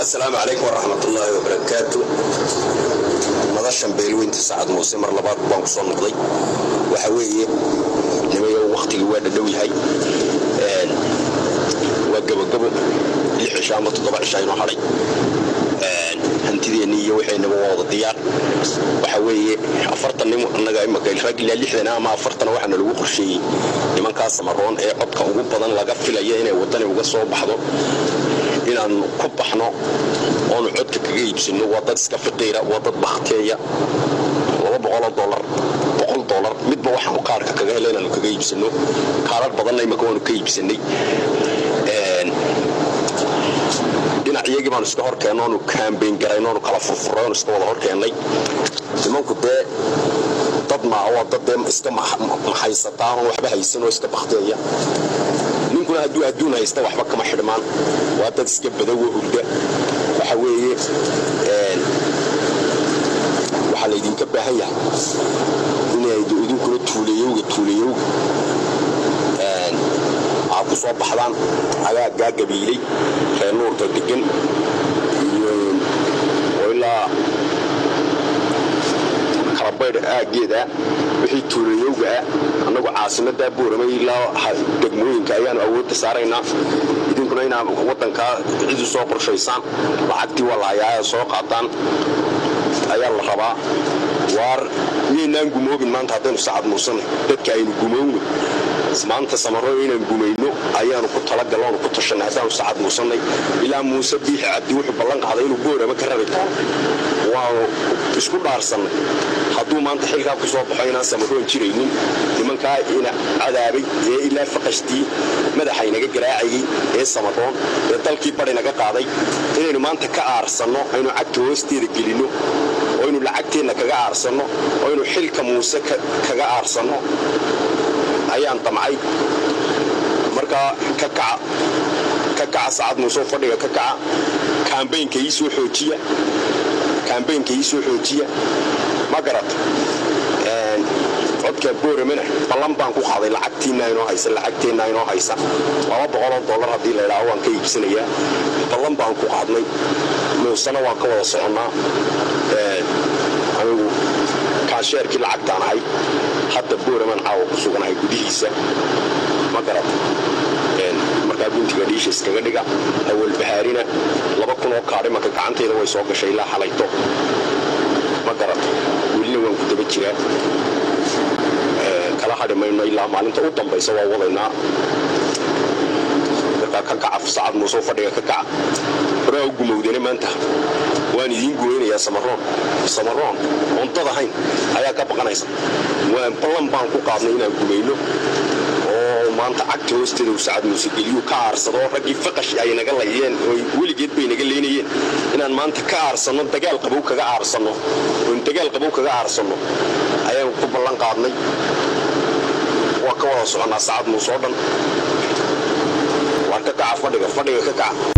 asalaamu calaykum waraxmatullaahi wabarakaatu madashan beelweynta sacad muuse mar labaad baan ku soo noqday waxa weeye nimayo wakhtigii waa dhadhow yahay waa gabogabo lix cisha ama toddoba cisha inoo hadhay hantideenni iyo waxaynaba waa wada diyaar waxa weeye afartan nim annaga imaka rag ilaa lixdan ama afartan waxaana lagu qorsheeyey nimankaa samaroon ee codka ugu badan laga filaya inay waddani uga soo baxdo inaan ku baxno oonu codka kaga iibsano waa dad iska fiqiira waa dad bakhtiyeya laba boqoloo dolar boqol dolar midba waxaanu kaarka kaga hela inaanu kaga iibsano kaarar badanna imaka waanu ka iibsanay dhinac iyagii baanu iska horkeenno oonu kaambeyn garayno oonu kala furfuray oonu iska wada horkeennay nimanku dee dad maa waa dad dee iska maxaysataa oon waxba haysan oo iska bakhtiyeya ninkuna hadduu adduun haysta waxba kama xidhmaan waa dad iska badowoo hurda waxa weeye waxaa laydinka baahan yahay inay idinkuna tuulayowga tuulayowga aad ku soo baxdaan agaaggaa gabiilay reer nuurka degan iyo ilaa kalabaydh aaggeeda wixii tuulayowga ah annagu caasimaddaa boorama ilaa degmooyinka ayaanu awoodda saaraynaa idinkuna inaa waddankaa cidu soo qorshaysaan lacagtii waa lahayaa soo qaataan ayaa la rabaa waar miyaynaan gumoobin maanta haddaynu sacad muusana dadka aynu gumowno maanta samaro inaan gumayno ayaanu ku talagalno oonu ku tashanay haddaanu sacad muusannay ilaa muuse biixi cabdi wuxuu ballan qaaday inuu boorama ka rari doono waanu isku dhaarsannay hadduu maanta xilkaa ku soo baxo inaan samaroon jiraynin nimankaa ina cadaabay ee ilaa faqashtii madaxaynaga garaacayay ee samaroon ee dalkii badhinaga qaaday inaynu maanta ka aarsanno aynu cagta hoosteeda gelinno oo aynu lacagteenna kaga aarsanno oo aynu xilka muuse kaga aarsanno ayaan damcay markaa ka kaca ka kaca sacad muuse oo fadhiga ka kaca kaambaynka ii soo xoojiya kaambaynka ii soo xoojiya ma garata codka booramana ballan baan ku qaaday lacagtiinna inoo haysa lacagteenna inoo haysa laba boqoloo dollar haddii la idhaaho waan ka iibsanayaa ballan baan ku qaadnay muusena waan ka wada soconnaa anigu kaasheerkii lacagtaan ahay hadda booraman caawa ku suganahay gudihiisa ma garata markaa guntiga dhiisha iskaga dhiga awal bahaarina laba kun oo kaadhimanka gacantayda way soo gashay ilaa xalayto ma garata welina waan ku daba jiraa kala hadhi mayno ilaa maalinta u dambaysa waa wadaynaa markaa ka kaca sacad muusoo fadhiga ka kaca horaa u gumowdane maanta waan idiin gumaynayaa samaroon samaroon oon dad ahayn ayaa ka baqanaysa waan ballan baan ku qaadnay inaan gumayno oo maanta cagta hoosteeda uu sacad muuse geliyu ka aarsado raggii faqash ay naga layeen oo weligeed bay naga leynayeen inaan maanta ka aarsanno dagaal qabow kaga aarsanno oon dagaal qabow kaga aarsanno ayaan ku ballan qaadnay waa ka wada soconnaa sacad muuse oo dhan waan ka kaca fadhiga fadhiga ka kaca